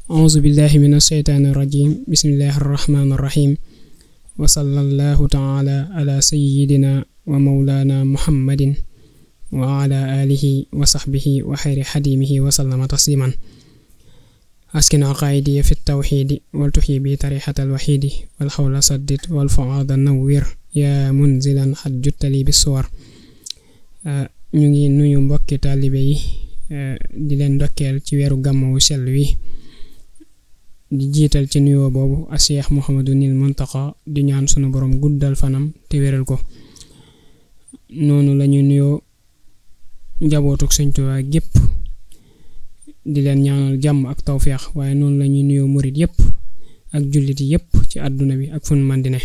auzu billahi min asheytaani irrajim bismillahi arrahmaani irrahim wa sallallahu taala ala sayidina wa maulana muhammadin wa ala alihi wa saxbihi wa xayri xadimihi wa sallama tasliman askin aqaidi fi tawxidi wal tuxyi bi tarixata alwaxidi wal xawla saddit wal fuaada nawwir yaa munzilan xat juttali bi suwar ñu ngi nuyu mbokki taalibe yi di leen ndokkeel ci weeru gàmmu sell wi di jiital ci nuyoo boobu a Cheikh Mouhamadou Nil Muntaqa di ñaan sunu borom guddal fanam te wéral ko noonu lañu nuyoo njabootuk Sëñ Tuubaa gépp di leen ñaanal jàmm ak tawféex waaye noonu lañuy nuyoo murit yépp ak jullit yépp ci àdduna bi ak fun man di ne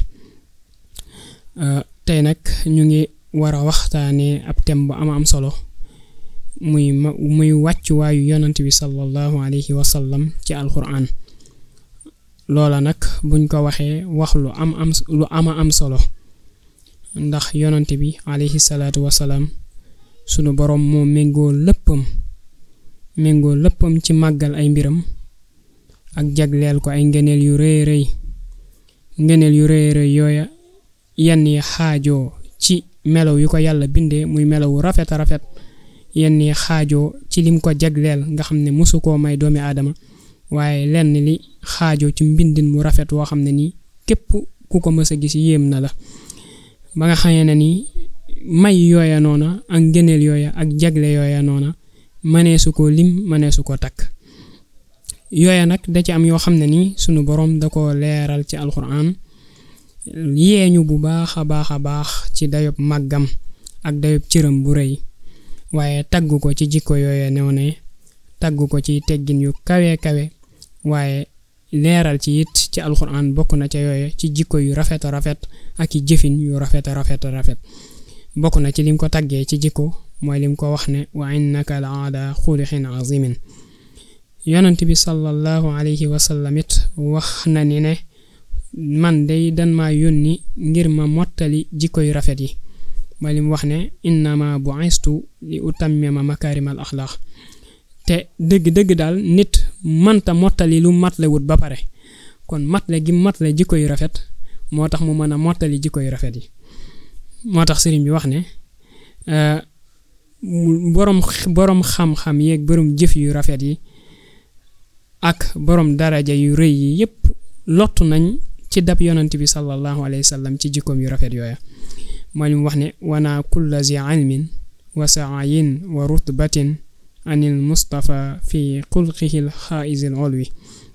tey nag ñu ngi war a waxtaanee ab thème bu ama am solo muy ma muy wàccuwaayu yonant bi sallallahu alayhi wa sallam ci alquran loola nag buñ ko waxee wax lu am am lu ama am solo ndax yonant bi alayhi salaatu wasalaam sunu boroom moo méngoo léppam méngoo léppam ci màggal ay mbiram ak jagleel ko ay ngeneel yu rëy rëy ngeneel yu rëy rëy yooya yenn yi xaajoo ci melaw yu ko yàlla bindee muy melawu rafet a rafet yenn yi xaajoo ci lim ko jagleel nga xam ne mosu koo may doomi aadama waaye lenn li xaajoo ci mbindin mu rafet woo xam ne nii képp ku ko mës a gis yéem na la ba nga xamee ne nii may yooya noona ak ngëneel yooya ak jagle yooya noona mëneesu ko lim mëneesu ko takk yooya nag da ci am yoo xam ne nii sunu boroom da ko leeral ci alxuraan yeeñu bu baax a baax a baax ci dayob màggam ak dayob cëram bu rëy waaye tagg ko ci jikko yooya new ne tagg ko ci teggin yu kawe kawe waaye leeral ci it ci alxuraan bokk na ca yooya ci jikko yu rafet a rafet ak i jëfin yu rafet a rafet a rafet bokk na ci lim ko taggee ci jikko mooy lim ko wax ne wa innaka la ala xulixin azimin yonent bi sallallahu alayhi wa sallam it wax na ni ne man day dan maa yónni ngir ma mottali jikko yu rafet yi mooy lim wax ne innama bu'istu li utammima makaarimal axlaax te dëgg-dëgg daal nit mënta mottali lu matle wut ba pare kon matle gi matle jikko yu rafet moo tax mu mën a mottali jikko yu rafet yi moo tax sëriñ bi wax ne boroom boroom xam-xam yeeg boroom jëf yu rafet yi ak boroom daraja yu rëy yi yépp lottu nañ ci dab yonant bi sallallahu alayhi wa sallam ci jikkoom yu rafet yooya mooy li mu wax ne wana kulla zi ilmin wa saayin wa rutbatin anil mustafa fi xulqihil xaa'isil olwi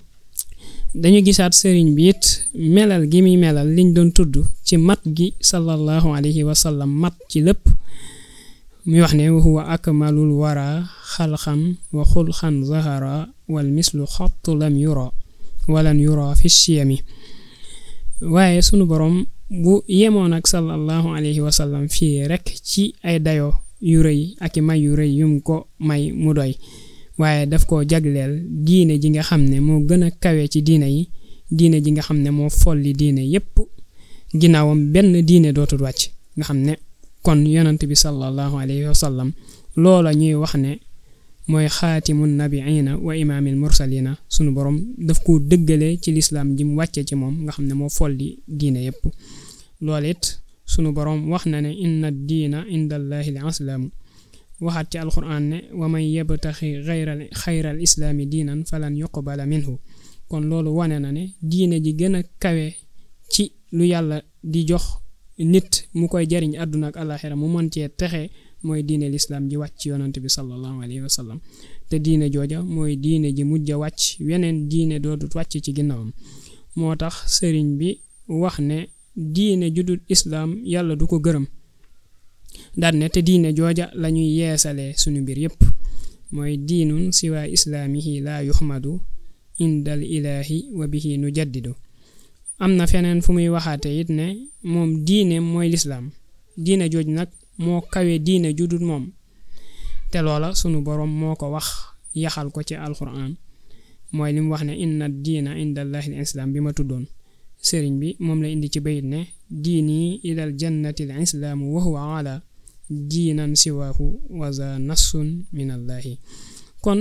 dañu gisaat sëriñ bi it melal gi muy melal liñ doon tudd ci mat gi sallallahu alayhi wa sallam mat ci lépp muy wax ne huwa akmalul wara xalxan wa xulxan zahara wal mislu xottu lam yura walan yura fi siyami waaye sunu boroom bu yemoon ak sallallahu alayhi wa sallam fii rekk ci ay dayo yu rëy ak i may yu rëy yum ko may mu doy waaye daf ko jagleel diine ji nga xam ne moo gën a kawe ci diine yi diine ji nga xam ne moo folli diine yépp ginnaawam benn diine dootul wàcc nga xam ne kon yonant bi sallallahu alayhi wa sallam loola ñuy wax ne mooy xaatimun nabiina wa imaamil mursalina sunu borom daf ko dëggale ci lislaam ji mu wàcce ci moom nga xam ne moo folli diine yépp loolu it sunu borom wax na ne inna diina indallahi l islaamu waxaat ci alquran ne wa man yabtaxi xayral xayral islaami diinan falan yuqbala minhu kon loolu wane na ne diine ji gën a kawe ci lu yàlla di jox nit mu koy jariñ àdduna ak àllaaxira mu mën cee texe mooy diine lislaam ji wàcc ci yonant bi sallallahu alayhi wa sallam te diine jooja mooy diine ji mujj a wàcc weneen diine doodut wàcc ci ginnaawam moo tax sëriñ bi wax ne diine judul islaam yàlla du ko gërëm daal ne te diine jooja lañuy yeesalee suñu mbir yépp mooy diinun siwaa islaamihi laa yuxmadu indal ilaahi wa bihi nu jaddidu am na feneen fu muy waxaate it ne moom diine mooy lislaam diine jooj nag moo kawe diine judul moom te loola sunu boroom moo ko wax yaxal ko ci alquran mooy li mu wax ne inna diina indallahi l islaam bi ma tuddoon sëriñ bi moom la indi ci bayit ne diini ilal jannati l islaamu wa huwa ala diinan siwaahu waza nassun minallahi kon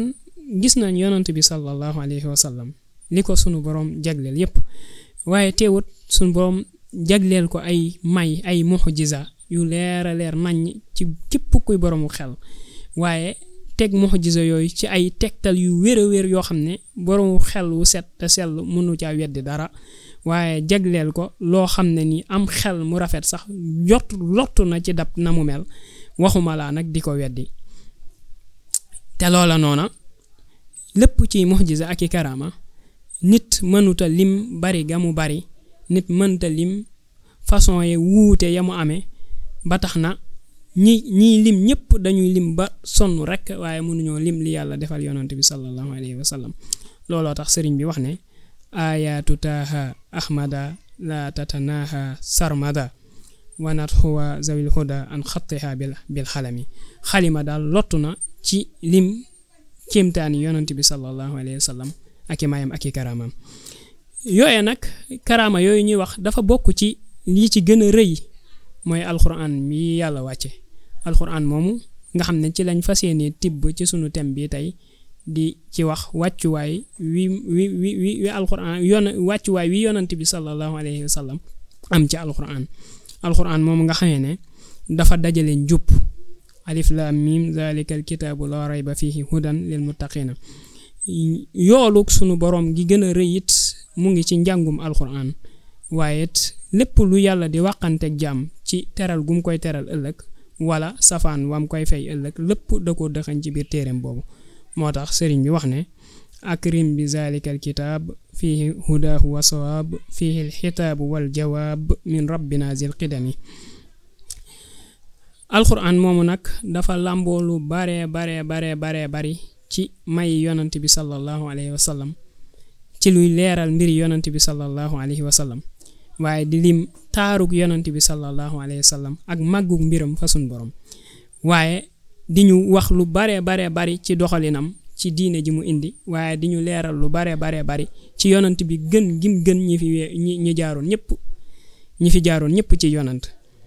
gis nañ yonant bi sallallahu alayhi wa sallam li ko sunu borom jagleel yépp waaye teewut sunu borom jagleel ko ay may ay muxjiza yu leer a leer nañ ci képp kuy boroomu xel waaye teg muxjiza yooyu ci ay tegtal yu wér a wér yoo xam ne boroomu xel wu set te sell mënu caa weddi dara waaye jagleel ko loo xam ne ni am xel mu rafet sax jot lottu na ci dab na mu mel waxuma laa nag di ko weddi te loola noona lépp ci muxjiza ak i karaama nit mënuta lim bari ga mu bari nit mënta lim façon yi wuute ya mu amee ba tax na ñi ñiy lim ñëpp dañuy lim ba sonn rek waaye mënuñoo lim li yàlla defal yonante bi sallallahu alayhi wa sallam looloo tax sëriñ bi wax ne ayaatu taaha ahmada la tatanaha sarmada wanat huwa zawil huda an xattiha bil bil xalami xalima daal lottu na ci lim kéemtaani yonante bi sallallahu alayhi wa sallam ak i mayam ak i karaamam yooye nag karaama yooyu ñuy wax dafa bokk ci lii ci gën a rëy mooy alxuraan mi yàlla wàcce alxuraan moomu nga xam ne ci lañ fas yéene tibb ci sunu thème bi tey di ci wax wàccuwaay wi wi wi wi alxuraan yoon wàccuwaay wi yonant bi sallallahu alayhi wa sallam am ci alxuraan alxuraan moomu nga xamee ne dafa dajale njub alif lam mim zalika alkitaabu la rayba fihi hudan lil muttaqina yoolu sunu borom gi gën a rëy it mu ngi ci njàngum alxuraan waaye it lépp lu yàlla di wàqanteeg jàmm ci teral gum koy teral ëllëg wala safaan wam koy fay ëllëg lépp da ko dëxañ ci biir téereem boobu moo tax sëriñ bi wax ne akrim bi zalika alkitaab fihi hudaahu wa sawaab fihi alxitaabu wal jawaab min rabbina zil qidami alxuraan moomu nag dafa làmboo lu bare bare bare bare bari ci may yonant bi sallallahu alayhi wa sallam ci luy leeral mbiri yonant bi sallallahu alayhi wa sallam waaye di lim taarug yonant bi sallallahu alayhi wa sallam ak màggug mbiram fa sun borom waaye di ñu wax lu bare bare bari ci doxalinam ci diine ji mu indi waaye di ñu leeral lu bare bare bari ci yonant bi gën gim gën ñi fi ñi ñi jaaroon ñëpp ñi fi jaaroon ñëpp ci yonant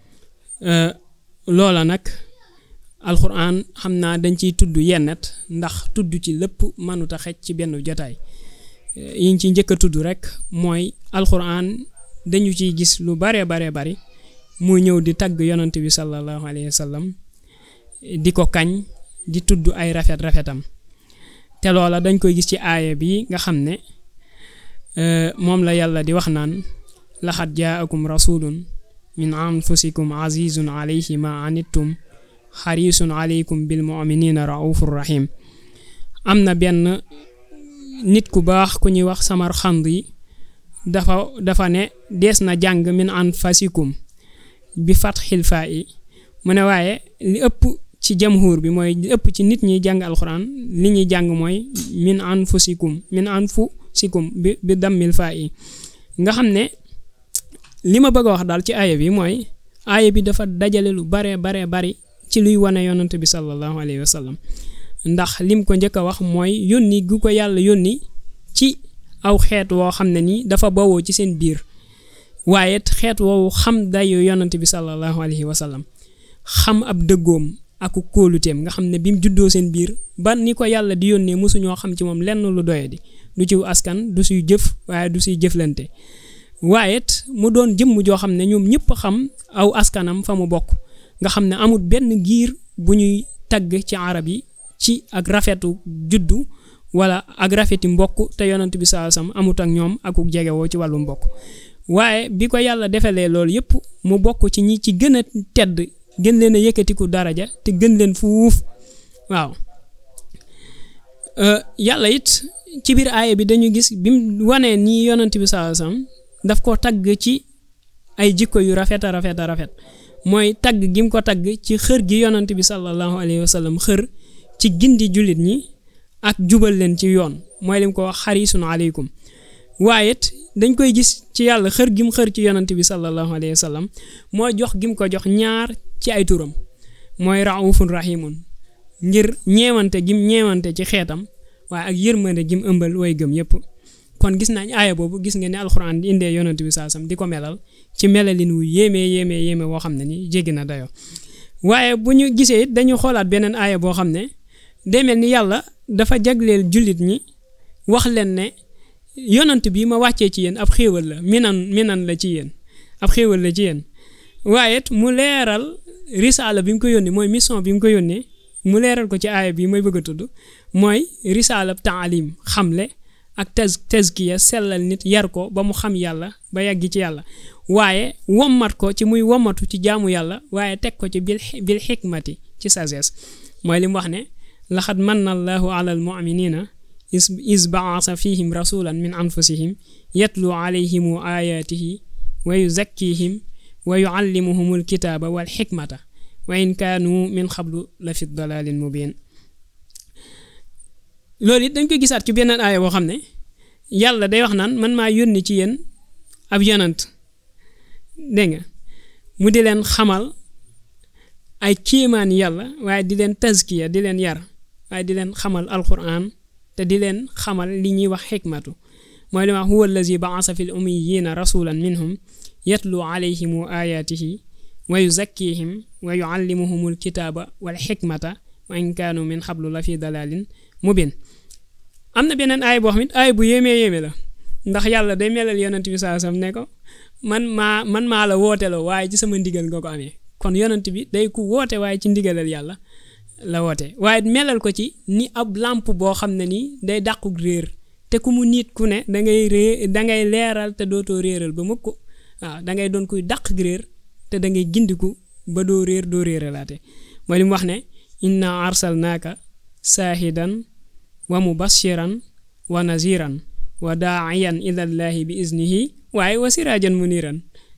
loola nag alxuraan xam naa dañ ciy tudd yennet ndax tudd ci lépp mënuta xej ci benn jotaay yiñ ci njëkk a tudd rek mooy alxuraan dañu ciy gis lu bare bare bari muy ñëw di tagg yonant bi sallallahu alayhi wa sallam di ko kañ di tudd ay rafet rafetam te loola dañ koy gis ci aaya bi nga xam ne moom la yàlla di wax naan laxat jaakum rasulun min anfusikum azizun alayhi ma anittum xarisun aleykum bil muminina raufur rahim am na benn nit ku baax ku ñuy wax samar xand yi dafa dafa ne dees na jàng min anfasikum bi fatxil faa yi mu ne waaye li ëpp ci jamhur bi mooy li ëpp ci nit ñi jàng alxuraan li ñuy jàng mooy min anfusikum min anfusikum bi bi dammil faa yi nga xam ne li ma bëgg a wax daal ci aaya bi mooy aaya bi dafa dajale lu bare bare bari ci luy wane yonant bi sallallahu alayhi wa sallam ndax lim ko njëkk a wax mooy yónni gu ko yàlla yónni ci aw xeet woo xam ne nii dafa bawoo ci seen biir waaye xeet woowu xam dayu yonant bi sallallahu alayhi wa sallam xam ab dëggoom ak kóoluteem nga xam ne bi mu juddoo seen biir ba ni ko yàlla di yónnee mosuñoo xam ci moom lenn lu doye di du ci askan du suy jëf waaye du suy jëflante waaye mu doon jëmm joo xam ne ñoom ñëpp xam aw askanam fa mu bokk nga xam ne amul benn giir bu ñuy tagg ci arab yi ci ak rafetu juddu wala ak rafeti mbokk te yonant bi saa sam amut ak ñoom akuk jegewoo ci wàllu mbokk waaye bi ko yàlla defalee loolu yëpp mu bokk ci ñi ci gën a tedd gën leen a yëkkatiku daraja te gën leen fuuf waaw yàlla it ci biir aaya bi dañu gis bi mu wanee nii yonant bi saa sam daf ko tagg ci ay jikko yu rafet a rafet a rafet mooy tagg gi mu ko tagg ci xër gi yonant bi sallallahu alayhi wa sallam xër ci gindi jullit ñi ak jubal leen ci yoon mooy lim ko wax xarisun aleykum waaye it dañ koy gis ci yàlla xër gi mu xër ci yonant bi sallallahu alayhi wa sallam mooy jox gi mu ko jox ñaar ci ay turam mooy raufun rahimun ngir ñeewante gim ñeewante ci xeetam waaye ak yërmande gim ëmbal way gëm yépp kon gis nañ aaya boobu gis nga ne alxuraan di indee yonant bi saasam di ko melal ci melalin wu yéeme yéeme yéeme woo xam ne ni jéggi na dayoo waaye bu ñu gisee it dañu xoolaat beneen aaya boo xam ne day mel ni yàlla dafa jagleel jullit ñi wax leen ne yonant bi ma wàccee ci yéen ab xéewal la minan minan la ci yéen ab xéewal la ci yéen waaye it mu leeral risaala bi mu ko yónnee mooy mission bi mu ko yónnee mu leeral ko ci aaya bi mooy bëgg a tudd mooy risaala taalim xamle ak taz tazkiya sellal nit yar ko ba mu xam yàlla ba yàgg ci yàlla waaye wommat ko ci muy wommatu ci jaamu yàlla waaye teg ko ci bil bil xikmati ci sagesse mooy li mu wax ne laxad manna allahu ala al muminina is is baasa fihim rasulan min anfusihim yatlu alayhimu ayaatihi wa yuzakkihim wa yuallimuhum alkitaaba wal xikmata wa in kaanu min xablu la fi dalalin mubin loolu it dañ koy gisaat ci beneen aaya boo xam ne yàlla day wax naan man maa yónni ci yéen ab yonant dégg nga mu di leen xamal ay kéemaan yàlla waaye di leen tazkiya di leen yar waaye di leen xamal alquran te di leen xamal li ñuy wax xikmatu mooy li ma wax huwa allazi baasa fi l ummiyina rasulan minhum yatlu alayhimu ayaatihi wa yuzakkihim wa yuallimuhum alkitaaba wal xikmata wa in kaanu min xablu la fi dalalin mubin am na beneen aay boo xam it aay bu yéemee yéeme la ndax yàlla day melal yonent bi saa sam ne ko man maa man maa la wooteloo waaye ci sama ndigal nga ko amee kon yonent bi day ku woote waaye ci ndigalal yàlla la woote waaye melal ko ci ni ab làmp boo xam ne nii day dàqu réer te ku mu nit ku ne da ngay rée da ngay leeral te dootoo réeral ba mukk waaw da ngay doon kuy dàq réer te da ngay gindiku ba doo réer doo réeralaate mooy li mu wax ne inna arsalnaaka saahidan wa mubashiran wa naziran wa daaiyan ilallahi bi iznihi waaye wa siraajan muniran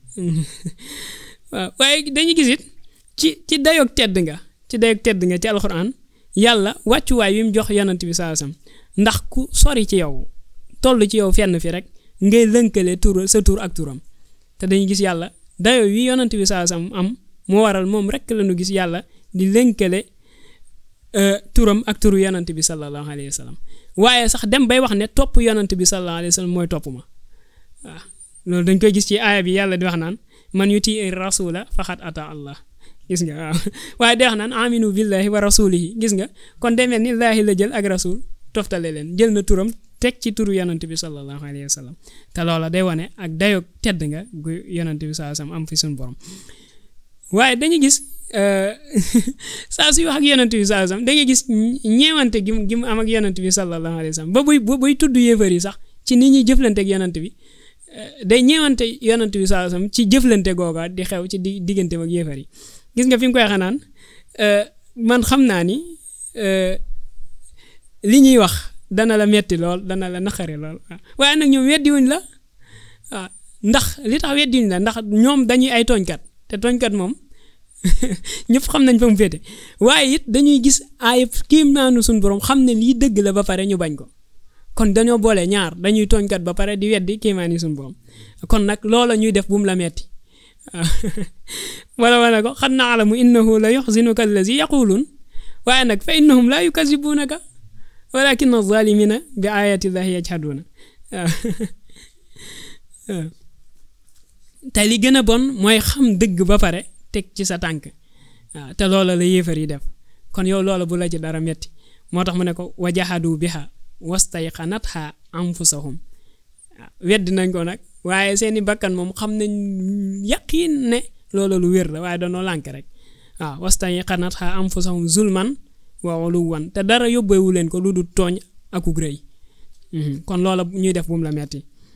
waaw waaye dañuy gis it ci ci dayoog tedd nga ci dayoog tedd nga ci alxuraan yàlla wàccuwaay wi mu jox yonant bi saasam ndax ku sori ci yow toll ci yow fenn fi rek ngay lënkale tur sa tur ak turam te dañuy gis yàlla dayoo wi yonant bi saasam am moo waral moom rek la ñu gis yàlla di lënkale turam ak turu yonant bi sallallahu alayhi wa sallam waaye sax dem bay wax ne topp yonant bi sallallahu alayhi wa sallam mooy topp ma waaw loolu dañ koy gis ci aaya bi yàlla di wax naan man yuti rasula faxat ata allah gis nga waaw waaye di wax naan aminu billahi wa rasulihi gis nga kon demee ni laahi la jël ak rasul toftale leen jël na turam teg ci turu yonant bi sallallahu alayhi wa sallam te loola day wane ak dayoog tedd nga gu yonant bi sallallahu alayhi wa sallam am fi suñu borom waaye dañuy gis saa suy wax ak yonant bi sallallahu alayhi wa sallam da ngay gis ñeewante gi mu gi mu am ak yonant bi sallallahu alayhi wa sallam ba buy ba buy tudd yéefar yi sax ci nit ñuy jëflante ak yonant bi day ñeewante yonant bi sallallahu alayhi wa sallam ci jëflante googa di xew ci di diggante ak yéefar yi gis nga fi mu koy xanaan man xam naa ni li ñuy wax dana la metti lool dana la naqari lool waaye nag ñoom weddiwuñ la waaw ndax li tax weddiwuñ la ndax ñoom dañuy ay tooñkat te tooñkat moom ñëpp xam nañ fa mu féete waaye it dañuy gis ay kiim naanu suñ borom xam ne lii dëgg la ba pare ñu bañ ko kon dañoo boole ñaar dañuy tooñkat ba pare di weddi kiimaani suñ borom kon nag loola ñuy def bu mu la metti wala wala ko xad naalamu innahu la yuxzinuka allazi yaquluun waaye nag fa innahum laa yukazibuunaka walakin azalimina bi ayati llahi yajhaduuna waaw te li gën a bon mooy xam dëgg ba pare teg ci sa tànk waaw te loola la yéefar yi def kon yow loola bu la ci dara metti moo tax mu ne ko wajahadu biha wastayqanatha anfusahum waaw weddi nañ ko nag waaye seeni bakkan moom xam nañ yaqiin ne loola lu wér la waaye danoo lànk rek waaw wastayqanatha anfusahum zulman wa uluwan te dara yóbbeewu leen ko lu dul tooñ akuk rëy kon loola ñuy def bu mu la metti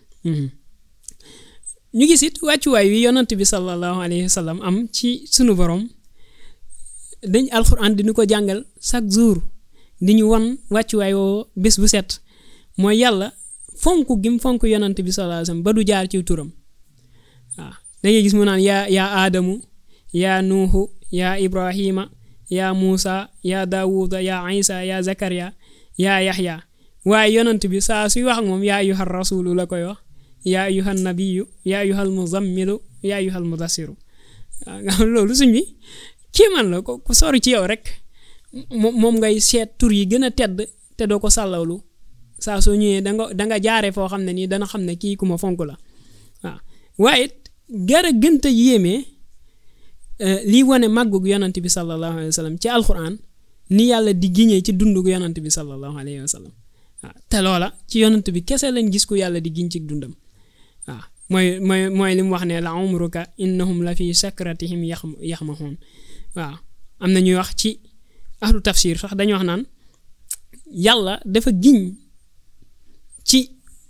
ñu gis it wàccuwaay wi yonant bi sallallahu alayhi wa sallam am ci sunu borom dañ alxuraan di ñu ko jàngal chaque jour di ñu wan wàccuwaay woo bés bu set mooy yàlla fonk gim fonk yonant bi sallallahu alayhi wa sallam ba du jaar ci turam waaw dangay gis mu naan yaa yaa aadamu yaa nuuhu yaa ibrahima yaa muusa yaa daawuda yaa isa yaa zakariya yaa yaxya waaye yonant bi saa suy wax ak moom yaa ayyuhar rasulu la koy wax yaa ayyuhan nabiyu yaa ayyuhal muzammilu yaa ayyuhal mudassiru waaw nga xam loolu suñ bi kéemaan la ko ku sori ci yow rek moom ngay seet tur yi gën a tedd te doo ko sàllawlu saa soo ñëwee danga danga jaare foo xam ne nii dana xam ne kii ku ma fonk la waaw waaye gara gënta yéemee lii wane màggug yonant bi sallallahu alayhi wa sallam ci alquran ni yàlla di giñee ci dundu yonant bi sallallahu alayhi wa sallam waaw te loola ci yonant bi kese lañ gis ku yàlla di giñ ci dundam waaw mooy mooy mooy li mu wax ne la umruka innahum la fi sakratihim yax yaxmahuun waaw am na ñuy wax ci ahlu tafsir sax dañu wax naan yàlla dafa giñ ci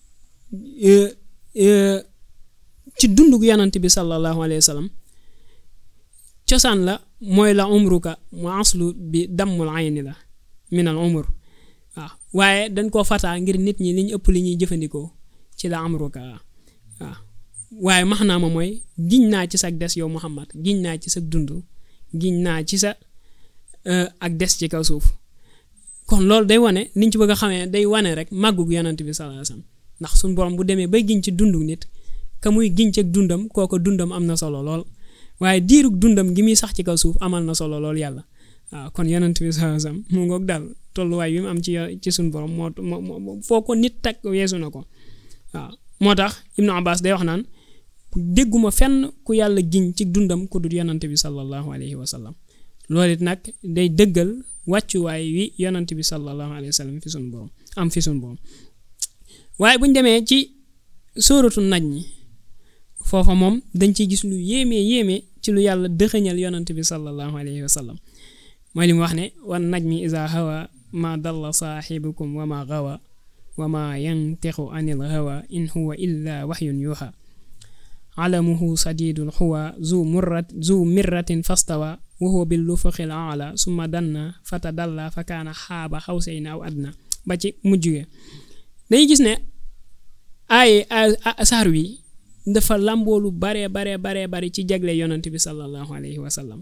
ci dundug yonant bi sallallahu alayhi wa sallam cosaan la mooy la umruka mu aslu bi dammul ayni la min al umur waaw waaye dañ koo fataa ngir nit ñi liñ ëpp li ñuy jëfandikoo ci la umruka waaw waaye max naa ma mooy giñ naa ci sa des yow Muhammad giñ naa ci sa dund giñ naa ci sa ak des ci kaw suuf kon loolu day wane liñ ci bëgg a xamee day wane rek màggug yonant bi sallallahu alayhi wasallam ndax suñ borom bu demee bay giñ ci dundu nit ka muy giñ ci dundam kooko dundam am na solo lool waaye diirug dundam gi muy sax ci kaw suuf amal na solo lool yàlla waaw kon yonant bi sallallahu alayhi wasallam mu ngoog daal tolluwaay bi mu am ci ci suñ borom moo moo foo ko nit tag weesu na ko waaw moo tax Ibnu Abbas day wax naan dégguma fenn ku yàlla giñ ci dundam ku dul yonante bi sallallahu alayhi wa sallam loolu it nag day dëggal wàccuwaay wi yonante bi sallallahu alayhi wa sallam fi suñu borom am fi suñu borom waaye bu ñu demee ci sóoratu naj ñi foofa moom dañ ciy gis lu yéeme yéeme ci lu yàlla dëxëñal yonante bi sallallahu alayhi wa sallam mooy li mu wax ne wan naj mi isa hawa ma dalla saaxibukum wa ma gawa wa ma yantixu anil hawa in huwa illa waxyun yuuxa alamuhu sadidul xuwa zu murrat zu mirratin fastawa wa huwa bil lufuqil aala summa danna fatadalla fa kaana xaaba xawsayni aw adna ba ci mujj ge dañuy gis ne ay saar wi dafa làmboolu bare bare bare bare ci jagle yonant bi sallallahu alayhi wa sallam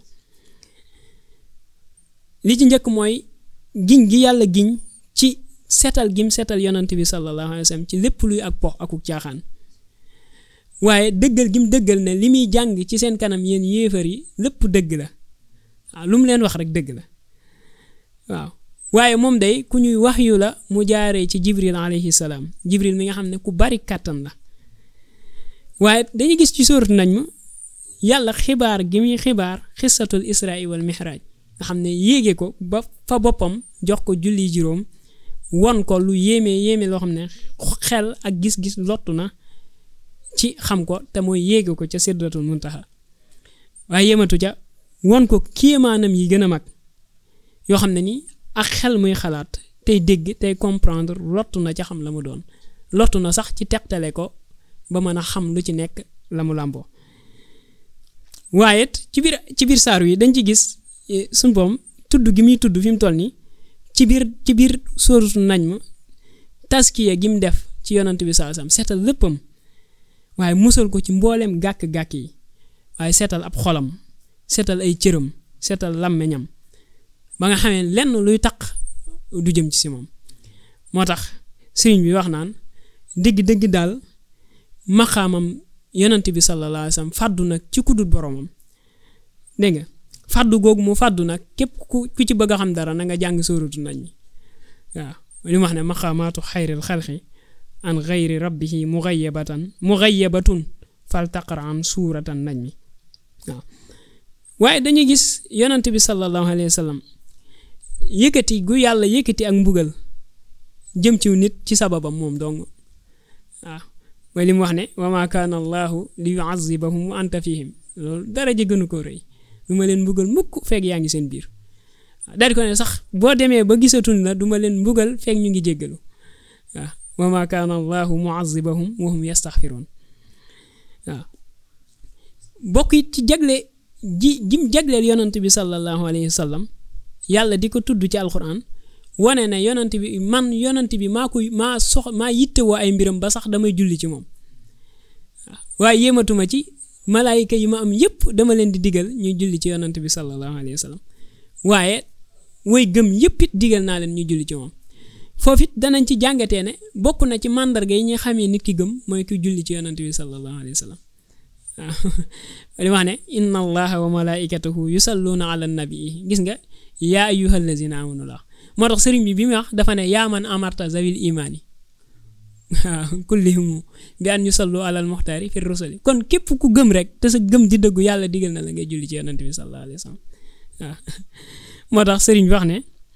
li ci njëkk mooy giñ gi yàlla giñ ci setal gim setal yonant bi sallallahu alayhi wa sallam ci lépp luy ak pox akuk caaxaan waaye dëggal gi mu dëggal ne li muy jàng ci seen kanam yéen yéefar yi lépp dëgg la waaw lu mu leen wax rek dëgg la waaw waaye moom day ku ñuy wax yu la mu jaaree ci jibril alayhi salaam jibril mi nga xam ne ku bari kàttan la waaye dañuy gis ci sóoratu nañ ma yàlla xibaar gi muy xibaar xissatul israa wal mihraj nga xam ne yéege ko ba fa boppam jox ko julli juróom won ko lu yéeme yéeme loo xam ne xel ak gis-gis lottu na ci xam ko te mooy yéege ko ca sidratul muntaha waaye yematu ca won ko kéemaanam yi gën a mag yoo xam ne ni ak xel muy xalaat tey dégg tey comprendre lottu na ca xam la mu doon lottu na sax ci tegtale ko ba mën a xam lu ci nekk la mu làmboo waaye ci biir ci biir saaru yi dañ ci gis suñ boom tudd gi muy tudd fi mu toll nii ci biir ci biir sóoratu nañ ma taskiya gi mu def ci yonant bi saa sam seetal léppam waaye musal ko ci mbooleem gàkk-gàkk yi waaye seetal ab xolam seetal ay cëram seetal làmmeñam ba nga xamee lenn luy taq du jëm ci si moom moo tax sëriñ bi wax naan dëgg-dëgg daal maqaamam yonant bi sallallahu alayhi wa sallam fàddu nag ci kudut boromam dégg nga fàddu googu mu fàddu nag képp ku ku ci bëgg a xam dara na nga jàng sóoratu nañ mi waaw li mu wax ne maqaamaatu xayril xalqi an xayri rabbihi mugayyabatan mugayyabatun fal taqra an suuratan nañ mi waaw waaye dañuy gis yonant bi sallallahu alayhi wa sallam yëkkati gu yàlla yëkkati ak mbugal jëm ciw nit ci sababam moom dong waaw mooy li mu wax ne wa ma kaana allahu li yuazibahum wa anta fihim loolu dara ji gënu ko rëy du ma leen mbugal mukk fekk yaa ngi seen biir daal di ko ne sax boo demee ba gisatuñ la du ma leen mbugal fekk ñu ngi jéggalu waaw wa ma kaana allahu muazibahum wa hum yastaxfiruun waaw bokk it ci jagle ji jim jagleel yonant bi sallallahu alayhi wa sallam yàlla di ko tudd ci alquran wane ne yonant bi man yonant bi maa koy maa sox maa yittewoo ay mbiram ba sax damay julli ci moom waaw waaye yéematuma ci malaayika yi ma am yépp dama leen di digal ñuy julli ci yonant bi sallallahu alayhi wa sallam waaye woy gëm yépp it digal naa leen ñu julli ci moom foofu it danañ ci jàngatee ne bokk na ci màndarga yi ñu xamee nit ki gëm mooy ki julli ci yonant bi sallallahu alayhi wa sallam waaw li wax ne inna allaha wa malaikatahu yusalluuna ala nabii gis nga yaa ayyuha allazina amanu la moo tax sëriñ bi bi mu wax dafa ne yaa man amarta zawil imaani waaw kullihimu bi an yusallu alal muxtaari fi rusuli kon képp ku gëm rek te sa gëm di dëggu yàlla digal na la ngay julli ci yonant bi sallallahu alayhi wa sallam waaw moo tax sëriñ bi wax ne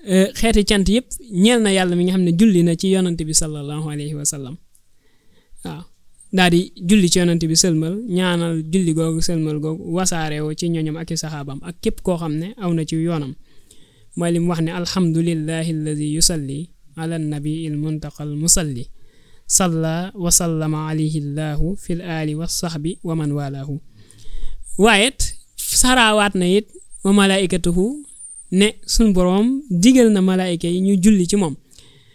xeeti cant yëpp ñeel na yàlla mi nga xam ne julli na ci yonante bi sallallahu alayhi wa sallam waaw daal di julli ci yonante bi sëlmal ñaanal julli googu sëlmal googu wasaare woo ci ñoñom ak i saxaabam ak képp koo xam ne aw na ci yoonam mooy li mu wax ne alhamdulillahi alladi yusalli ala nabi il muntaqal musalli salla wa sallama alayhi llahu fil aali wa saxbi wa man walaahu waaye it saraawaat na it wa malaikatuhu ne suñ boroom digal na malaayika yi ñu julli ci moom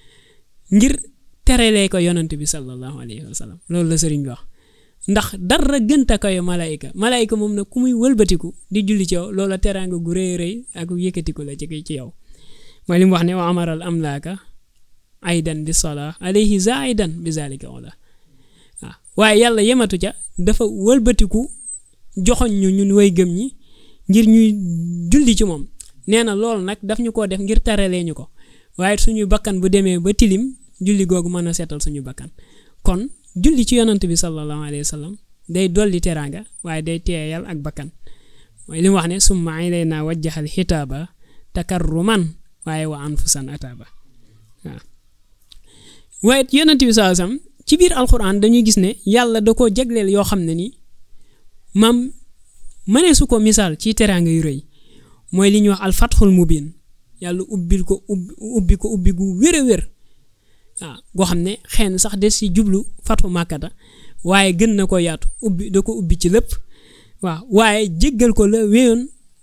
ngir terelee ko yonant bi sallallahu alayhi wa sallam loolu la sëriñ bi wax ndax dara gënta koy malaayika malaayika moom nag ku muy wëlbatiku di julli ci yow loola teraanga gu rëy rëy ak yëkkatiku la ci ci yow mooy li mu wax ne wa amaral amlaaka aydan bi sola alayhi zaidan bi zalika ola waaw waaye yàlla yematu ca dafa wëlbatiku joxoñ ñu ñun way gëm ñi ngir ñuy julli ci moom nee na loolu nag daf ñu ko def ngir taralee ñu ko waaye suñu bakkan bu demee ba tilim julli googu mën a seetal suñu bakkan kon julli ci yonant bi sallallahu alayhi wa sallam day dolli teraanga waaye day teeyal ak bakkan mooy li mu wax ne summa ilayna wajjahal xitaaba takarruman waaye wa anfusan ataaba waaw waaye yonant bi sallallahu alayhi wa sallam ci biir alquran dañuy gis ne yàlla da koo jagleel yoo xam ne ni maam mënee su ko misaal ci teraanga yu rëy mooy li ñuy wax alfatxul mubin yàlla ubbil ko ubbi ubbi ko ubbi gu wér a wér waaw goo xam ne xëy na sax des ci jublu fatxu màkkata waaye gën na ko yaatu ubbi da ko ubbi ci lépp waaw waaye jéggal ko la wéyoon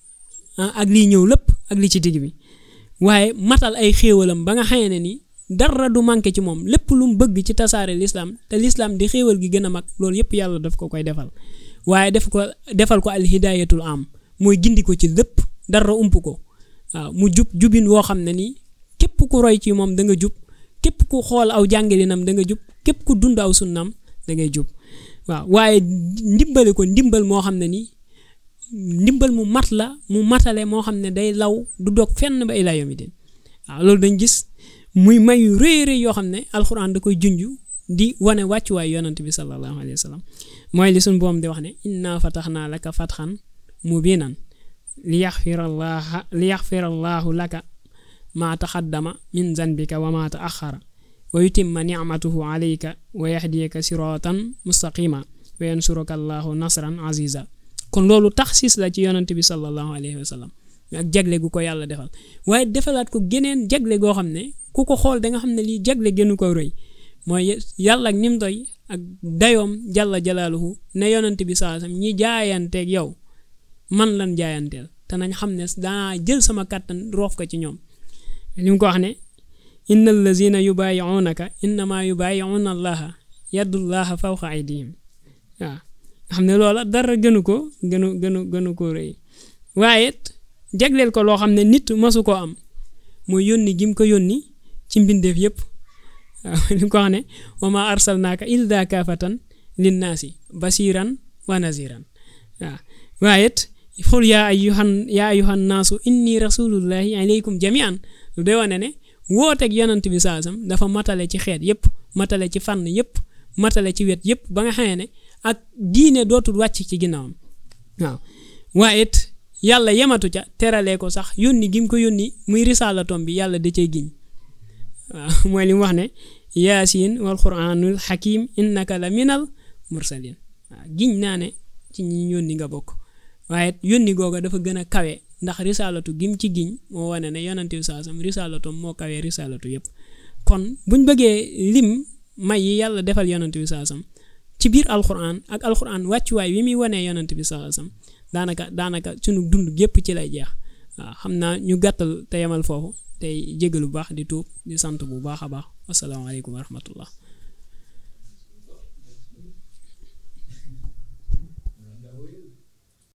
ak liy ñëw lépp ak li ci digg bi waaye matal ay xéewalam ba nga xamee ne ni dara du manqué ci moom lépp lu mu bëgg ci tasaare lislaam te lislaam di xéewal gi gën a mag loolu yépp yàlla daf ko koy defal waaye def ko defal ko al hidayatul am mooy gindi ko ci lépp dara ump ko waaw mu jub jubin woo xam ne nii képp ku roy ci moom da nga jub képp ku xool aw jàngalinam da nga jub képp ku dund aw sunnam da ngay jub waaw waaye ndimbali ko ndimbal moo xam ne nii ndimbal mu mat la mu matale moo xam ne day law du dog fenn ba ilaa yawmi din waaw loolu dañ gis muy mayu rëy rëy yoo xam ne alxuraan da koy junj di wane wàccuwaay yonant bi sallallahu alayhi wa sallam mooy li suñ boom di wax ne inna fataxnaa laka fatxan mubinan li yaxfirallaaha li yaxfirallaahu laka maa taxaddama min zanbika wa maa taaxara wa yutimma nicmatuhu alayka wa yahdiyaka siratan mustaqima wa yansuruka allahu nasran aziza kon loolu taxsis la ci yonant bi sallallahu alayhi wa sallam ak jagle gu ko yàlla defal waaye defalaat ko geneen jagle goo xam ne ku ko xool da nga xam ne lii jagle gënu ko rëy mooy yàlla ak nim doy ak dayoom jalla jalaaluhu ne yonant bi saa sam ñi jaayanteeg yow man lan jaayanteel te nañ xam ne danaa jël sama kàttan roof ko ci ñoom li mu ko wax ne inna allazina yubaayi'unaka innama yubaayi'una allaha yadullaha fawqa aydihim waaw xam ne loola dara gënu ko gënu gënu gënu ko rëy waaye jagleel ko loo xam ne nit masu koo am mooy yónni gim ko yónni ci mbindeef yépp waaw li mu ko wax ne wa ma arsalnaaka illa kaafatan linnaasi basiran wa naziran waaw waaye xul yaa ayyuhan yaa ayyuhan naasu inni rasulullahi alaykum jamian lu day wane ne wooteeg yonant bi saasam dafa matale ci xeet yépp matale ci fànn yépp matale ci wet yépp ba nga xamee ne ak diine dootul wàcc ci ginnaawam waaw waaye it yàlla yematu ca teralee ko sax yónni gi mu ko yónni muy risaalatom bi yàlla da cay giñ waaw mooy li mu wax ne yaasin wal quraanul hakim innaka la minal mursalin waaw giñ naa ne ci ñi yónni nga bokk waaye yónni googa dafa gën a kawe ndax risaalatu gim ci giñ moo wane ne yonante bi saasam risaalatom moo kawee risaalatu yépp kon buñ bëggee lim may yi yàlla defal yonante bi saasam ci biir alquran ak alquran wàccuwaay wi muy wanee yonante bi saasam daanaka daanaka sunu dund gépp ci lay jeex waaw xam naa ñu gàttal te yemal foofu tey jégalu bu baax di tuub di sant bu baax a baax wasalaamaaleykum wa rahmatullah